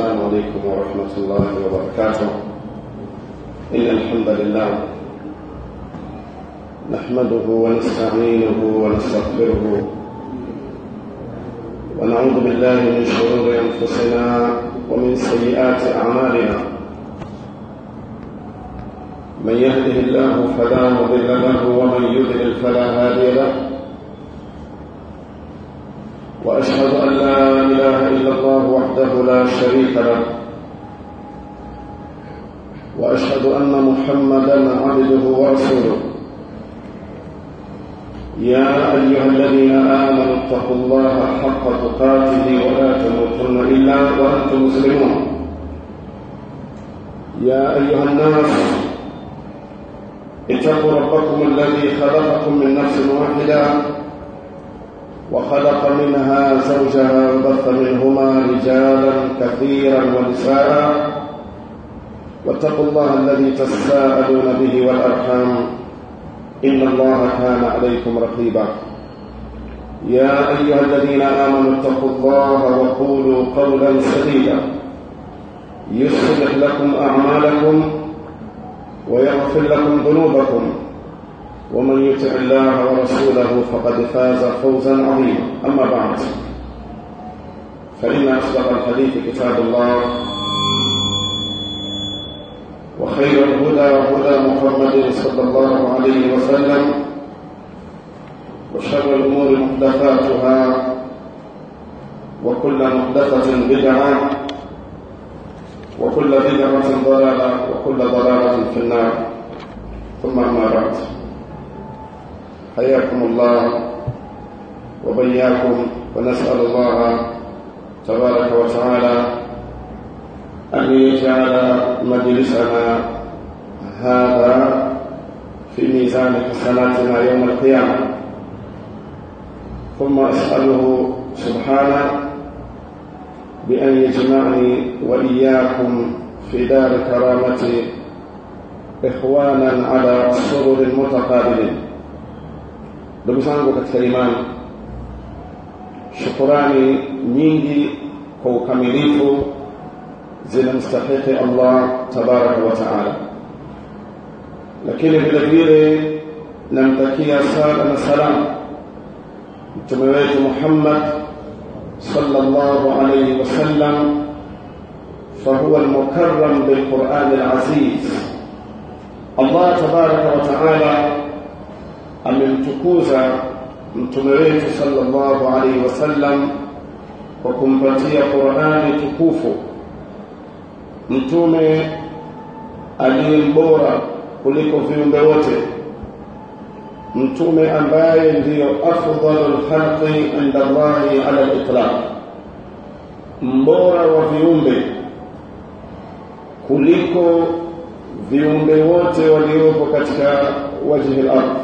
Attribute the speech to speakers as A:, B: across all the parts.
A: السلام عليكم ورحمة الله وبركاته إن الحمد لله نحمده ونستعينه ونستغفره ونعوذ بالله من شرور أنفسنا ومن سيئات أعمالنا من يهده الله فلا مضل له ومن يضلل فلا هادي له واشهد ان لا اله الا الله وحده لا شريك له واشهد ان محمدا عبده ورسوله يا ايها الذين امنوا اتقوا الله حق تقاته ولا تموتن الا وانتم مسلمون يا ايها الناس اتقوا ربكم الذي خلقكم من نفس واحده وخلق منها زوجها وبث منهما رجالا كثيرا ونساء واتقوا الله الذي تساءلون به والارحام ان الله كان عليكم رقيبا يا ايها الذين امنوا اتقوا الله وقولوا قولا سديدا يصلح لكم اعمالكم ويغفر لكم ذنوبكم ومن يطع الله ورسوله فقد فاز فوزا عظيما اما بعد فان اصدق الحديث كتاب الله وخير الهدى هدى محمد صلى الله عليه وسلم وشر الامور محدثاتها وكل محدثه بدعه وكل بدعه ضلاله وكل ضلاله في النار ثم اما بعد حياكم الله وبياكم ونسأل الله تبارك وتعالى أن يجعل مجلسنا هذا في ميزان حسناتنا يوم القيامة ثم أسأله سبحانه بأن يجمعني وإياكم في دار كرامة إخوانا على سرر متقابلين ndugu zangu katika imani shukurani nyingi kwa ukamilifu zinamstahiki allah tabaraka wa taala lakini vile vile namtakia sala na salam mtume wetu muhammad sallallahu alayhi wasallam فهو المكرم بالقرآن العزيز الله تبارك وتعالى amemtukuza mtume wetu sallallahu alaihi wasallam kwa kumpatia Qur'ani tukufu mtume aliyembora kuliko viumbe wote mtume ambaye ndiyo afdalul khalqi inda Allahi ala al-itlaq mbora wa viumbe kuliko viumbe wote waliopo katika wajhi al-ardh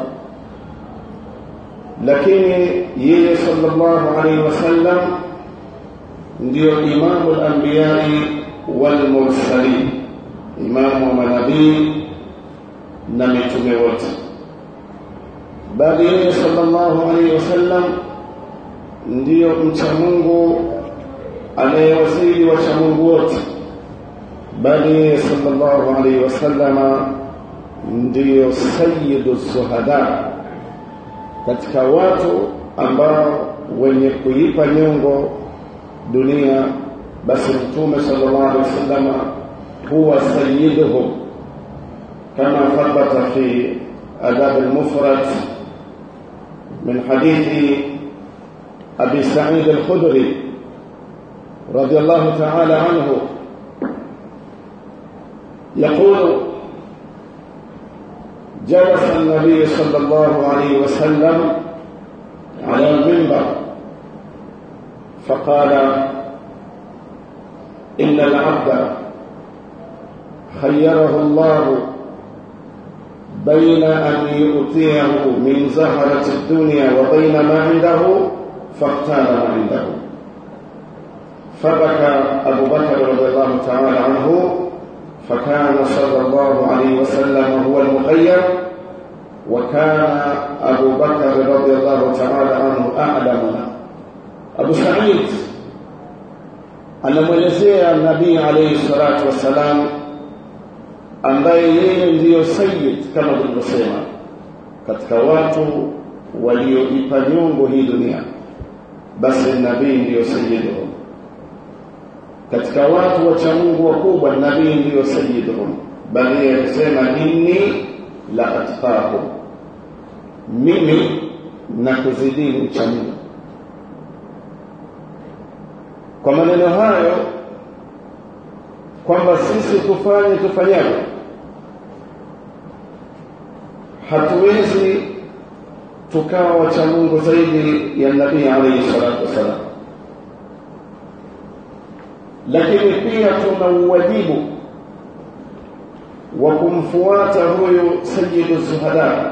A: lakini yeye sallallahu alaihi wasallam ndio imamu al-anbiyai wal mursalin imamu wa manabii na mitume wote bali yeye sallallahu alaihi wasallam ndio mcha Mungu anayewazidi wacha Mungu wote bali yeye sallallahu alaihi wasallama ndio sayyidu suhada katika watu ambao wenye kuipa nyongo dunia basi mtume sallallahu alaihi wasallam huwa sayyiduhum kama thabata fi adab al-mufrad min hadithi abi sa'id al-khudri radiyallahu ta'ala anhu يقول جلس النبي صلى الله عليه وسلم على المنبر فقال إن العبد خيره الله بين أن يؤتيه من زهرة الدنيا وبين ما عنده فاختار ما عنده فبكى أبو بكر رضي الله تعالى عنه فكان صلى الله عليه وسلم هو المخير وكان أبو بكر رضي الله تعالى عنه أعلمنا أبو سعيد anamwelezea nabii alayhi salatu wassalam ambaye yeye ndiyo sayyid kama tulivyosema katika watu walioipa nyongo hii dunia basi nabii ndiyo sayyiduhum katika watu wacha Mungu wakubwa nabii ndiyo sayyiduhum bali akisema inni la atqakum mimi na kuzidini ucha Mungu kwa maneno hayo kwamba sisi tufanye tufanyaje hatuwezi tukawa wacha Mungu zaidi ya nabii alayhi salatu wasalam lakini pia tuna uwajibu wa kumfuata huyu sayyidu zuhada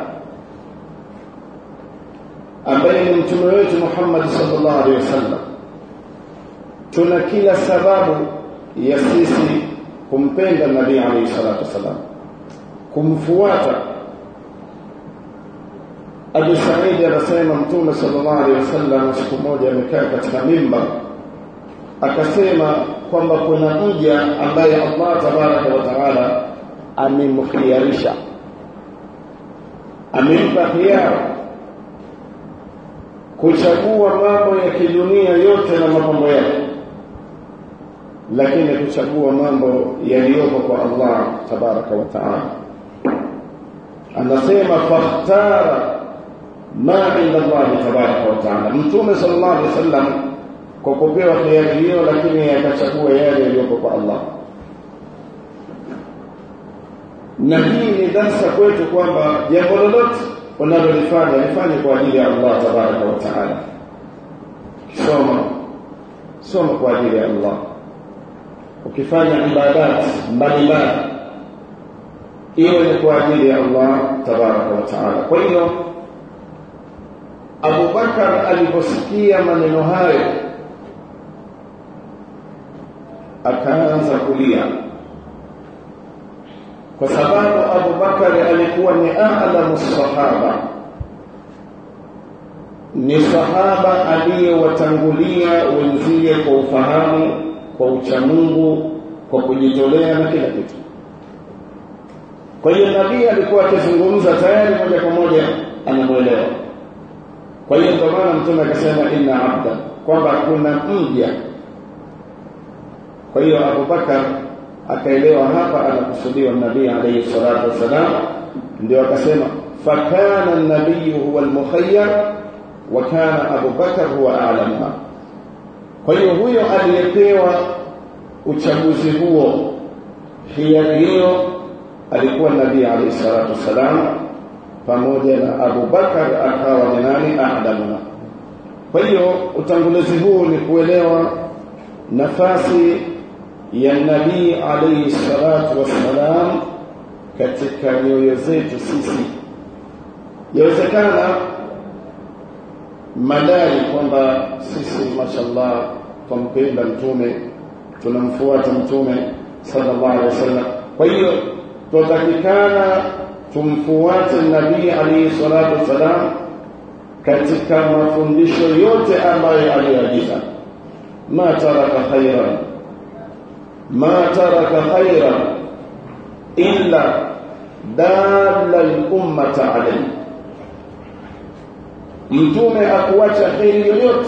A: ambaye ni mtume wetu Muhammad sallallahu alaihi wasallam tuna kila sababu ya sisi kumpenda nabii alayhi salatu wasalam kumfuata Abu Said anasema mtume sallallahu alaihi wasallam siku moja amekaa katika mimba akasema kwamba kuna mja ambaye Allah tabaraka wa taala amemkhiarisha amempa hiara kuchagua mambo ya kidunia yote na mapambo yake lakini kuchagua mambo yaliyoko kwa Allah tabaraka wa taala anasema fakhtara ma inda Allah tabaraka wa taala mtume sallallahu alaihi wasallam kwa kupewa hiari hiyo lakini akachagua yale yaliyoko kwa Allah na hii ni darsa kwetu kwamba jambo lolote unalolifanya lifanye kwa ajili ya Allah tabaraka wa taala kisoma soma kwa ajili ya Allah ukifanya ibadat mbalimbali iwe ni kwa ajili ya Allah tabaraka wa taala kwa hiyo Abu Bakar aliposikia maneno hayo akaanza kulia kwa sababu Abu Bakar alikuwa ni a'lamu sahaba ni sahaba aliyewatangulia wenzie kwa ufahamu kwa uchamungu kwa kujitolea na kila kitu kwa hiyo nabii alikuwa akizungumza tayari moja kwa moja anamuelewa kwa hiyo ndio maana mtume akasema inna abda kwamba kuna mja kwa hiyo Abu Bakar akaelewa hapa anakusudiwa nabii alayhi salatu wasalam ndio akasema fakana an-nabiy huwa al-mukhayyar wa kana Abu Bakar huwa a'lamuha kwa hiyo huyo aliyepewa uchaguzi huo hiari hiyo alikuwa nabii alayhi salatu wasalam pamoja na Abu Bakar akawa ni nani a'lamuha kwa hiyo utangulizi huu ni kuelewa nafasi ya nabii alayhi salatu wassalam katika nyoyo zetu sisi yawezekana madai kwamba sisi mashallah tumpenda mtume tunamfuata mtume sallallahu alaihi wasallam kwa hiyo tutakikana tumfuate nabii alayhi salatu wassalam katika mafundisho yote ambayo aliyoagiza ma taraka khairan ما ترك خيرا إلا دال الأمة عليه mtume akuacha kheri yoyote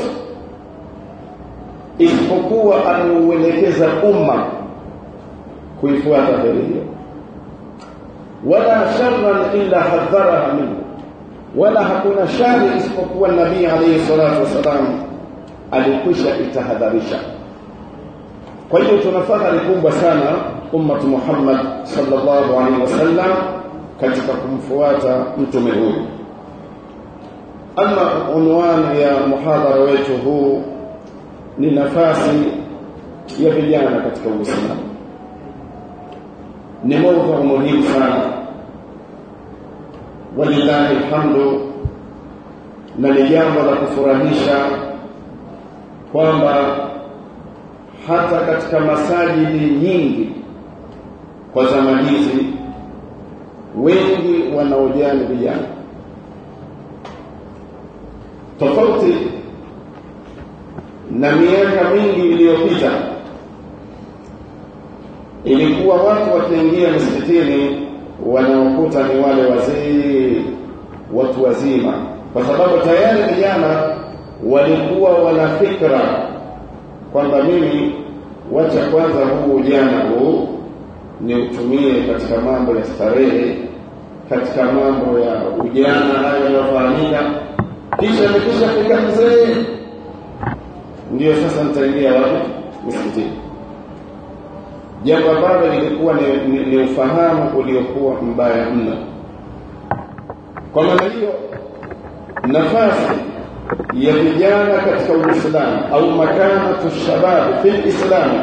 A: isipokuwa ameuelekeza umma kuifuata kheri hiyo wala sharran illa hadharaha minhu wala hakuna shari isipokuwa nabii alayhi salatu wasalam alikwisha itahadharisha kwa hiyo tuna fahari kubwa sana ummatu Muhammad sallallahu alaihi wasallam katika kumfuata mtume huyu ama unwani ya muhadhara wetu huu ni nafasi ya vijana katika Uislamu ni mada muhimu sana walillahi alhamdu na ni jambo la kufurahisha kwamba hata katika masajidi nyingi kwa zama hizi wengi wanaojani vijana tofauti na miaka mingi iliyopita ilikuwa watu wakiingia msikitini wanaokuta ni wale wazee watu wazima kwa sababu tayari vijana walikuwa wana fikra kwamba mimi wacha kwanza huu ujana huu ni utumie katika mambo ya starehe katika mambo ya ujana hayo yanayofahamika kisha nikisha fika mzee ndio sasa nitaingia wapi msikitini jambo ambalo lilikuwa ni, ni, ni ufahamu uliokuwa mbaya mno kwa maana hiyo nafasi ya vijana katika uislamu au makanatu shababi fi lislami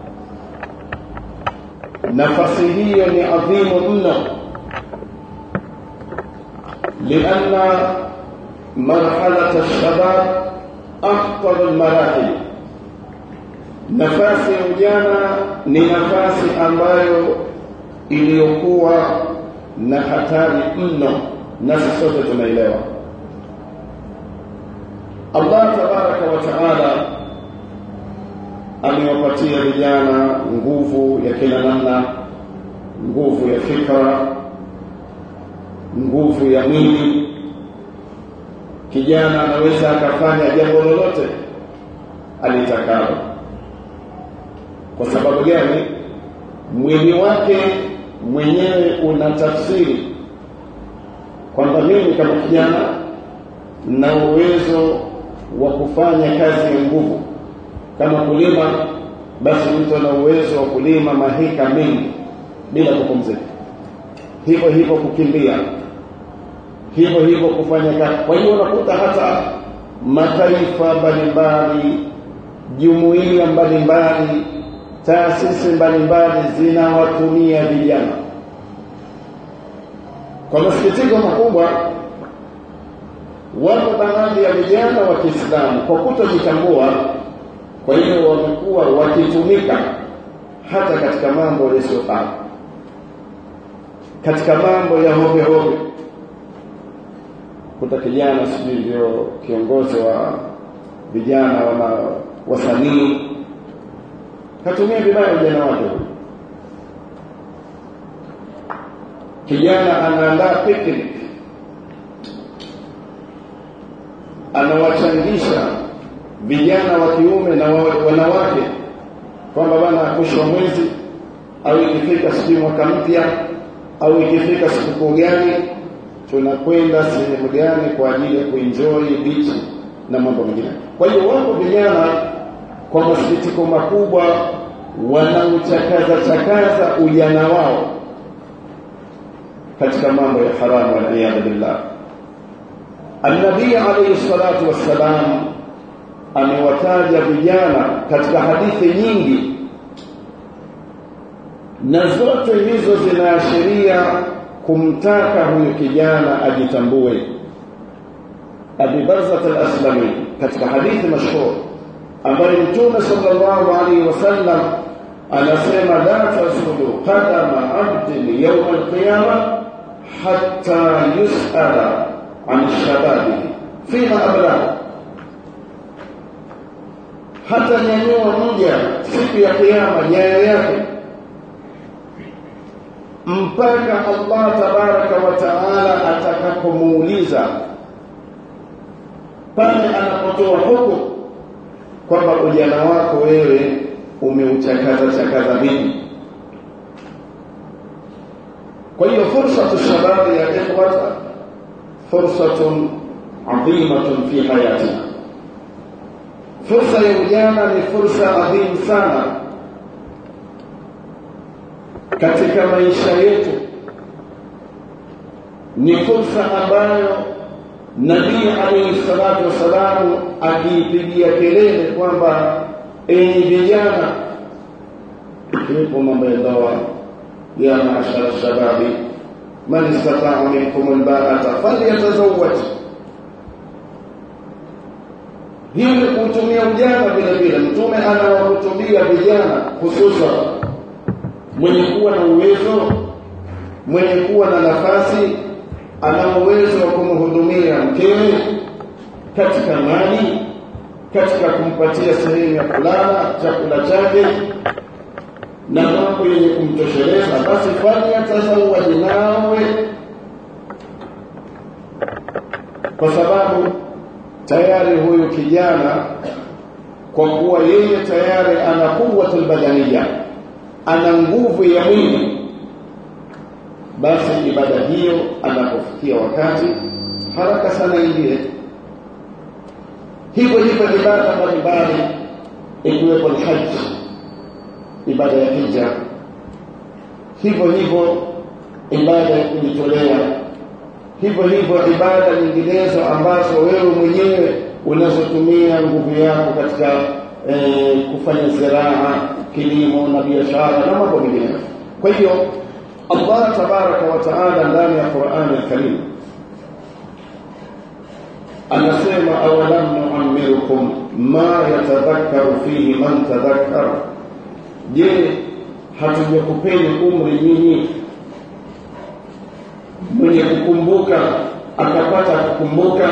A: nafasi hiyo ni adhimu mno لأن مرحلة الشباب أخطر المراحل nafasi ya ujana ni nafasi ambayo iliyokuwa na hatari mno nasi sote tunaelewa Allah tabaraka wa taala amewapatia vijana nguvu ya kila namna nguvu ya fikra nguvu ya mwili kijana anaweza akafanya jambo lolote alitakalo kwa sababu gani mwili wake mwenyewe una tafsiri kwamba mimi kama kijana na uwezo wa kufanya kazi ya nguvu kama kulima basi mtu ana uwezo wa kulima mahika mengi bila kupumzika hivyo hivyo kukimbia hivyo hivyo kufanya kazi kwa hiyo unakuta hata mataifa mbalimbali jumuiya mbalimbali taasisi mbalimbali zinawatumia vijana kwa masikitiko makubwa wapo baadhi ya vijana wa Kiislamu kwa kutojitambua kwa hiyo wamekuwa wakitumika hata katika mambo yasiyofaa katika mambo ya hovyo hovyo kuta kijana sijui ndio kiongozi wa vijana wana wasanii katumia vibaya ujana wake kijana anaandaa picnic anawachangisha vijana wa kiume na wanawake kwamba bana mwisho wa mwezi au ikifika sijui mwaka mpya au ikifika sikukuu gani tunakwenda sehemu gani kwa ajili ya kuenjoy beach na mambo mengine kwa hiyo wapo vijana kwa masikitiko makubwa wanauchakaza chakaza ujana wao katika mambo ya haramu waliyadhu billah annabii alayhi salatu wassalam amewataja vijana katika hadithi nyingi na zote hizo zinaashiria kumtaka huyu kijana ajitambue Abi Barzat al-Aslami katika hadithi mashhur ambayo Mtume sallallahu alaihi wasallam anasema la tasulu qadama abdin yawm al-qiyamah hatta yus'ala an shababihi fima abla hata nyanyua mja siku ya kiyama nyayo yake mpaka Allah tabaraka wa taala atakapomuuliza pale anapotoa hukumu kwamba ujana wako wewe umeuchakaza chakaza vipi kwa hiyo fursa shababi ya ikhwata fursatun adhimatun fi hayatina fursa ya ujana ni fursa adhimu sana katika maisha yetu ni fursa ambayo Nabii alayhi salatu wasalamu akiipigia kelele kwamba enyi vijana ikiwepo mambo ya ndoa ya maashara shababi man istataa minkum albaata falyatazawwaj hiyo ni kuutumia ujana vile vile mtume anawahutubia vijana hususan mwenye kuwa na uwezo mwenye kuwa na nafasi ana uwezo wa kumhudumia mkewe katika mali katika kumpatia sehemu ya kulala chakula chake na mambo yenye kumtosheleza basi falyatasawaj nawe kwa sababu tayari huyu kijana kwa kuwa yeye tayari ana quwwatul badaniya ana nguvu ya mwili basi ibada hiyo anapofikia wakati haraka sana ingie hivyo hivyo ibada mbalimbali ikiwepo alhaji ibada ya hija hivyo hivyo ibada ya kujitolea hivyo hivyo ibada nyinginezo ambazo wewe mwenyewe unazotumia nguvu yako katika eh, kufanya ziraa kilimo na biashara na mambo mengine kwa hiyo Allah tabaraka wa taala ndani ya Qur'an al-Karim anasema awalam nu'ammirukum ma yatadhakkaru fihi man tadhakkara je hatujakupeni umri nyinyi mwenye kukumbuka akapata kukumbuka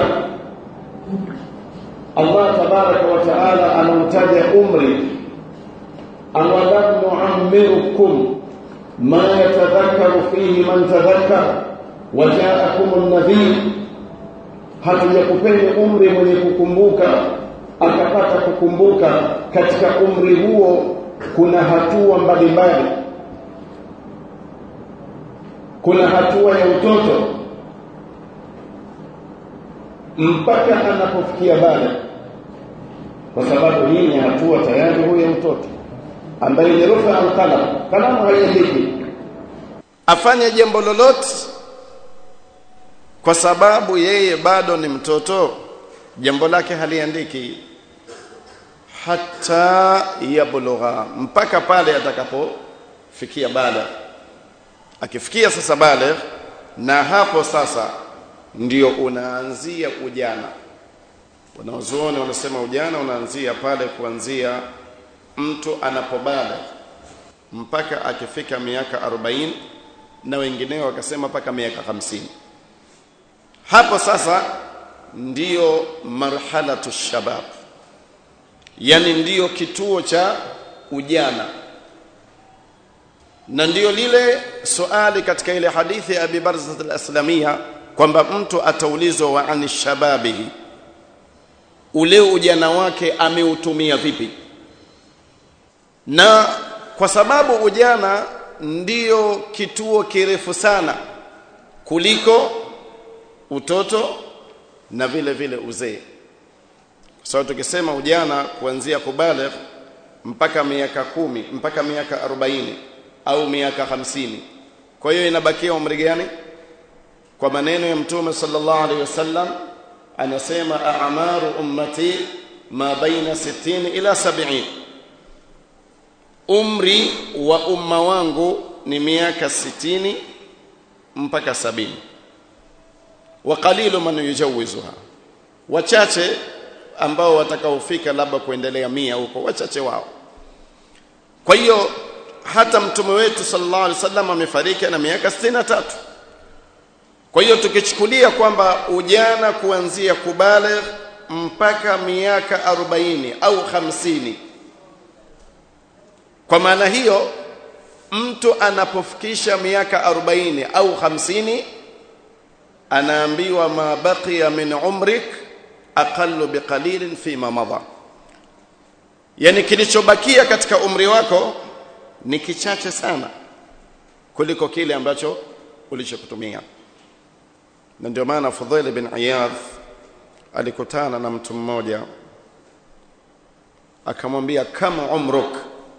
A: Allah tabaraka wa taala anautaja umri awalam nu'ammirukum ma yatadhakkaru fihi man tadhakkara wajaakum an-nadhir hatujakupeni umri mwenye kukumbuka akapata kukumbuka katika umri huo kuna hatua mbalimbali kuna hatua ya utoto mpaka anapofikia bale kwa sababu hii ni hatua tayari huyo mtoto ambaye ni rufa alqalam kalamu haiandiki
B: afanye jambo lolote kwa sababu yeye bado ni mtoto jambo lake haliandiki hata yablugha mpaka pale atakapofikia baligh akifikia sasa baligh na hapo sasa ndio unaanzia ujana wanaozuoni wanasema ujana unaanzia pale kuanzia mtu anapobaligh mpaka akifika miaka 40 na wengineo wakasema mpaka miaka 50 hapo sasa ndiyo marhalatu shabab yani ndiyo kituo cha ujana na ndiyo lile suali katika ile hadithi ya Abi Barzah al-Aslamia kwamba mtu ataulizwa wa ani shababihi ule ujana wake ameutumia vipi na kwa sababu ujana ndiyo kituo kirefu sana kuliko utoto na vile vile uzee kwa sababu tukisema ujana kuanzia kubaligh mpaka miaka kumi mpaka miaka 40 au miaka hamsini kwa hiyo inabakia umri gani kwa maneno ya mtume sallallahu alaihi wasallam anasema a'maru ummati ma baina 60 ila 70 umri wa umma wangu ni miaka 60 mpaka 70 wa qalilu man yujawizuha wachache ambao watakaofika labda kuendelea mia huko wachache wao kwa hiyo hata mtume wetu sallallahu alaihi wasallam amefariki na miaka 63 kwa hiyo tukichukulia kwamba ujana kuanzia kubaligh mpaka miaka 40 au 50 kwa maana hiyo mtu anapofikisha miaka 40 au 50 anaambiwa ma baqiya min umrik aqallu biqalilin fima madha yani kilichobakia katika umri wako ni kichache sana kuliko kile ambacho ulichokutumia na ndio maana Fudhail bin Iyadh alikutana na mtu mmoja akamwambia kama umruk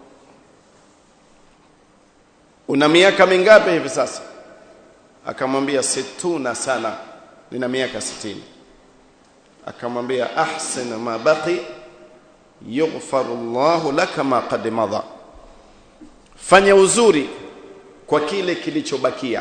B: una miaka mingapi hivi sasa akamwambia situna sana nina miaka sitini akamwambia ahsin ma baqi yughfaru Allahu laka ma qad madha fanya uzuri kwa kile kilichobakia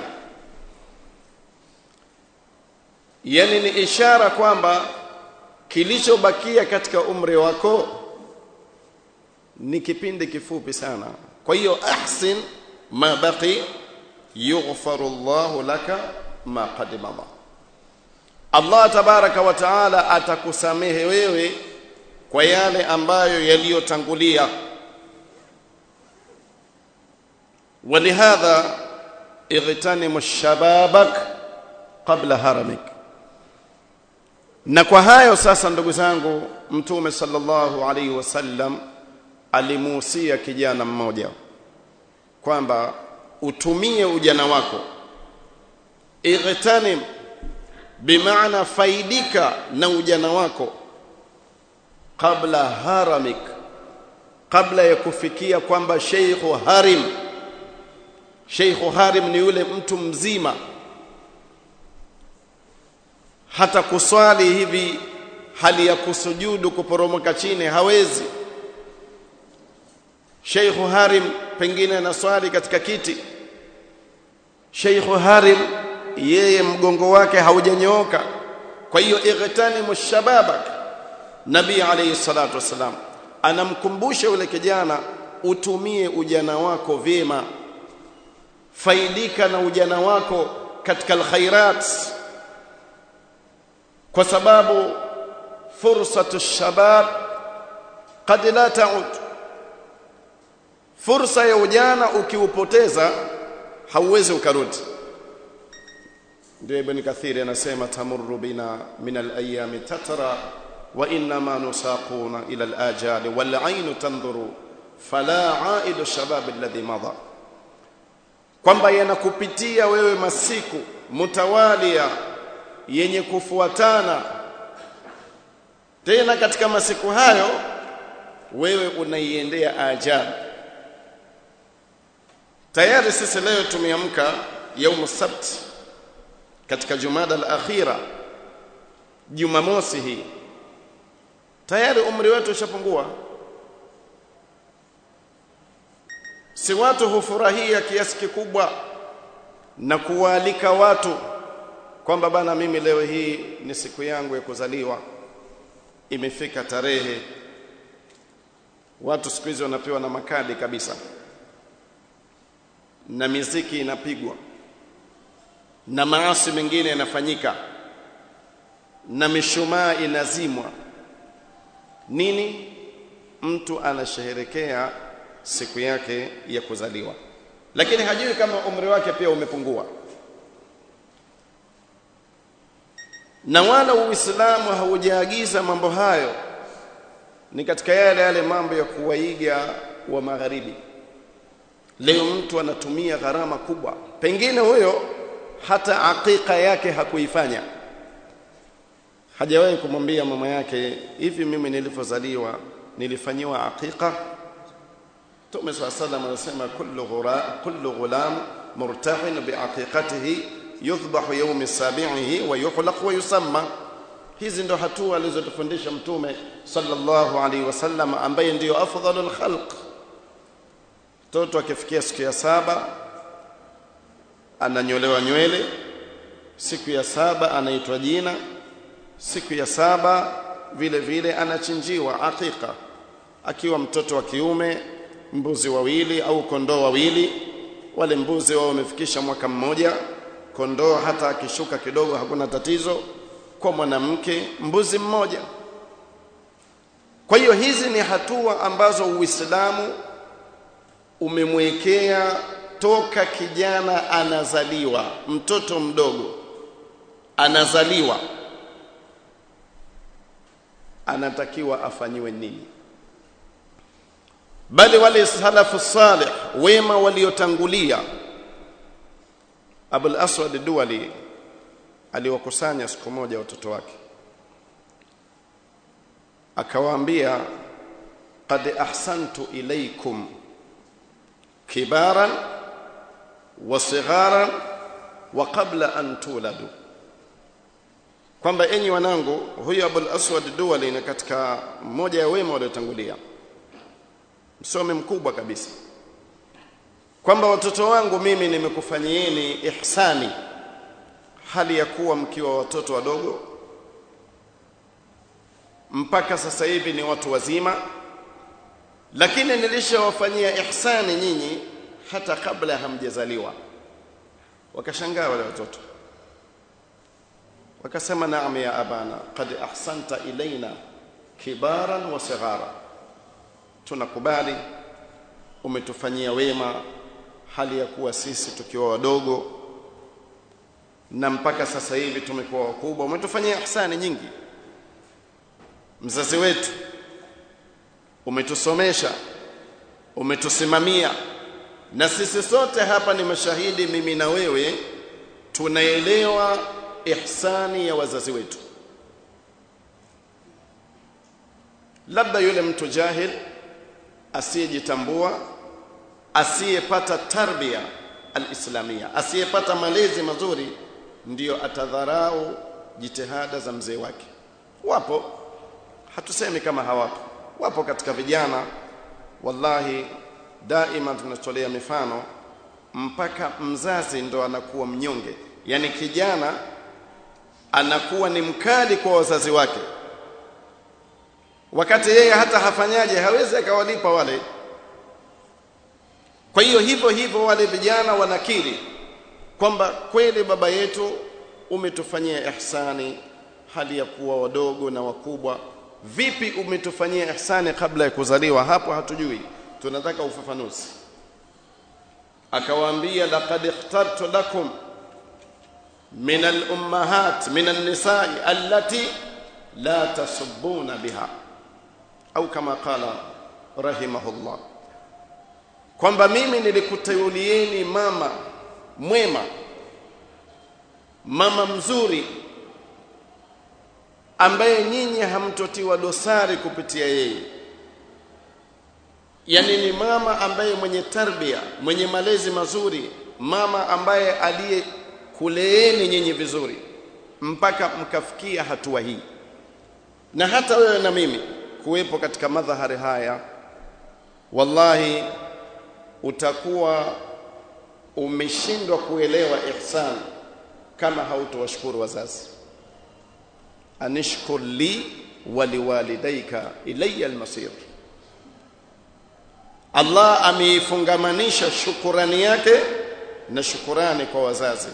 B: yani ni ishara kwamba kilichobakia katika umri wako ni kipindi kifupi sana kwa hiyo ahsin ma baqi yughfaru Allahu laka ma qad madha Allah tabaraka wa taala atakusamehe wewe kwa yale ambayo yaliyotangulia ولهذا اغتنم الشبابك qabla haramik na kwa hayo sasa ndugu zangu mtume sallallahu alaihi wasallam alimuhusia kijana mmoja kwamba utumie ujana wako igtanim bimaana faidika na ujana wako kabla haramik kabla ya kufikia kwamba sheikhu harim sheikhu harim ni yule mtu mzima hata kuswali hivi hali ya kusujudu kuporomoka chini hawezi Sheikh Harim pengine anaswali katika kiti Sheikh Harim yeye mgongo wake haujanyooka kwa hiyo ightanimu shababak Nabii alayhi salatu wasalam anamkumbusha yule kijana utumie ujana wako vyema faidika na ujana wako katika alkhairat kwa sababu fursatu shabab qad la taud fursa ya ujana ukiupoteza hauwezi ukarudi ndio ibn kathiri anasema tamurru bina min al-ayami tatra wa inma nusaquna ila al-ajali wal 'aynu tanzuru fala 'aidu shabab alladhi madha kwamba yanakupitia wewe masiku mutawalia yenye kufuatana tena katika masiku hayo wewe unaiendea ajali tayari sisi leo tumeamka yaumu sabt katika jumada al-akhira jumamosi hii tayari umri wetu ushapungua si watu hufurahia kiasi kikubwa na kuwaalika watu kwamba bana mimi leo hii ni siku yangu ya kuzaliwa imefika tarehe watu siku hizi wanapewa na makadi kabisa na miziki inapigwa na maasi mengine yanafanyika na mishumaa inazimwa nini mtu anasherehekea siku yake ya kuzaliwa lakini hajui kama umri wake pia umepungua na wala uislamu haujaagiza mambo hayo ni katika yale yale mambo ya kuwaiga wa magharibi leo mtu anatumia gharama kubwa pengine huyo hata akika yake hakuifanya hajawahi kumwambia mama yake hivi mimi nilivyozaliwa nilifanyiwa akika Mtume swalla sallam anasema kullu ghura kullu ghulam murtahin biaqiqatihi yudhbahu yawm sabi'ihi wa yuhlaq wa yusamma hizi ndo hatua alizotufundisha mtume sallallahu alaihi wasallam ambaye ndiyo afdhalul khalq mtoto akifikia siku ya saba ananyolewa nywele siku ya saba anaitwa jina siku ya saba vile vile anachinjiwa aqiqa akiwa mtoto wa kiume mbuzi wawili au kondoo wawili wale mbuzi wao wamefikisha mwaka mmoja kondoo hata akishuka kidogo hakuna tatizo kwa mwanamke mbuzi mmoja kwa hiyo hizi ni hatua ambazo Uislamu umemwekea toka kijana anazaliwa mtoto mdogo anazaliwa anatakiwa afanyiwe nini bali wale salafu salih wema waliotangulia Abul Aswad Duwali aliwakusanya siku moja watoto wake akawaambia qad ahsantu ilaykum kibaran wa sigharan wa qabla an tuladu kwamba enyi wanangu huyu Abul Aswad Duwali ni katika mmoja ya wema waliotangulia msome mkubwa kabisa kwamba watoto wangu mimi nimekufanyieni ihsani hali ya kuwa mkiwa watoto wadogo mpaka sasa hivi ni watu wazima lakini nilishawafanyia ihsani nyinyi hata kabla hamjazaliwa wakashangaa wale watoto wakasema naam ya abana qad ahsanta ilaina kibaran wa sighara tunakubali umetufanyia wema hali ya kuwa sisi tukiwa wadogo na mpaka sasa hivi tumekuwa wakubwa umetufanyia ihsani nyingi mzazi wetu umetusomesha umetusimamia na sisi sote hapa ni mashahidi mimi na wewe tunaelewa ihsani ya wazazi wetu labda yule mtu jahil asiyejitambua asiyepata tarbia alislamia asiyepata malezi mazuri ndiyo atadharau jitihada za mzee wake wapo hatusemi kama hawapo wapo katika vijana wallahi daima tunatolea mifano mpaka mzazi ndo anakuwa mnyonge yani kijana anakuwa ni mkali kwa wazazi wake wakati yeye hata hafanyaje hawezi akawalipa wale kwa hiyo hivyo hivyo wale vijana wanakiri kwamba kweli baba yetu umetufanyia ihsani hali ya kuwa wadogo na wakubwa vipi umetufanyia ihsani kabla ya kuzaliwa hapo hatujui tunataka ufafanuzi akawaambia laqad ikhtartu lakum min al-ummahat min an-nisa'i allati la tasubbuna biha au kama qala rahimahullah kwamba mimi nilikuteulieni mama mwema mama mzuri ambaye nyinyi hamtotiwa dosari kupitia yeye yani ni mama ambaye mwenye tarbia mwenye malezi mazuri mama ambaye aliyekuleeni nyinyi vizuri mpaka mkafikia hatua hii na hata wewe na mimi kuwepo katika madhahari haya wallahi utakuwa umeshindwa kuelewa ihsan kama hautowashukuru wazazi anishkur li waliwalidayka ilayya almasir Allah ameifungamanisha shukurani yake na shukurani kwa wazazi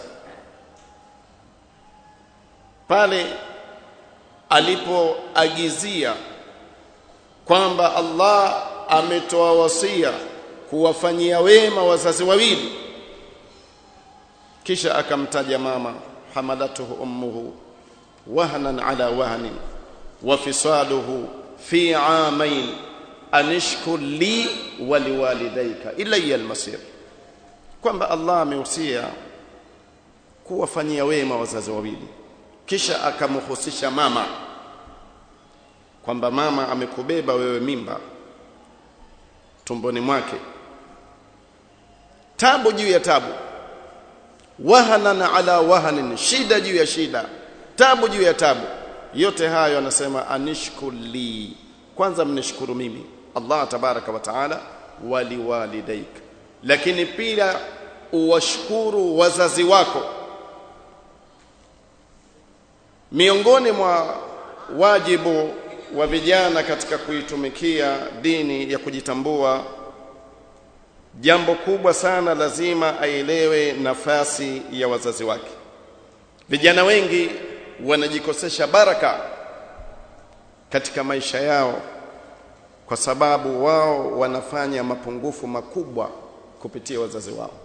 B: pale alipoagizia kwamba Allah ametoa wasia kuwafanyia wema wazazi wawili kisha akamtaja mama hamalatuhu ummuhu wahnan ala wahnin wa fisaluhu fi amain anishkur li wa liwalidayka ilayya almasir kwamba Allah amehusia kuwafanyia wema wazazi wawili kisha akamhusisha mama kwamba mama amekubeba wewe mimba tumboni mwake tabu juu ya tabu wahanan ala wahanin shida juu ya shida tabu juu ya tabu yote hayo anasema anishkur li kwanza mnishukuru mimi Allah tabaraka wa taala waliwalidaik lakini pia uwashukuru wazazi wako miongoni mwa wajibu wa vijana katika kuitumikia dini ya kujitambua jambo kubwa sana lazima aelewe nafasi ya wazazi wake vijana wengi wanajikosesha baraka katika maisha yao kwa sababu wao wanafanya mapungufu makubwa kupitia wazazi wao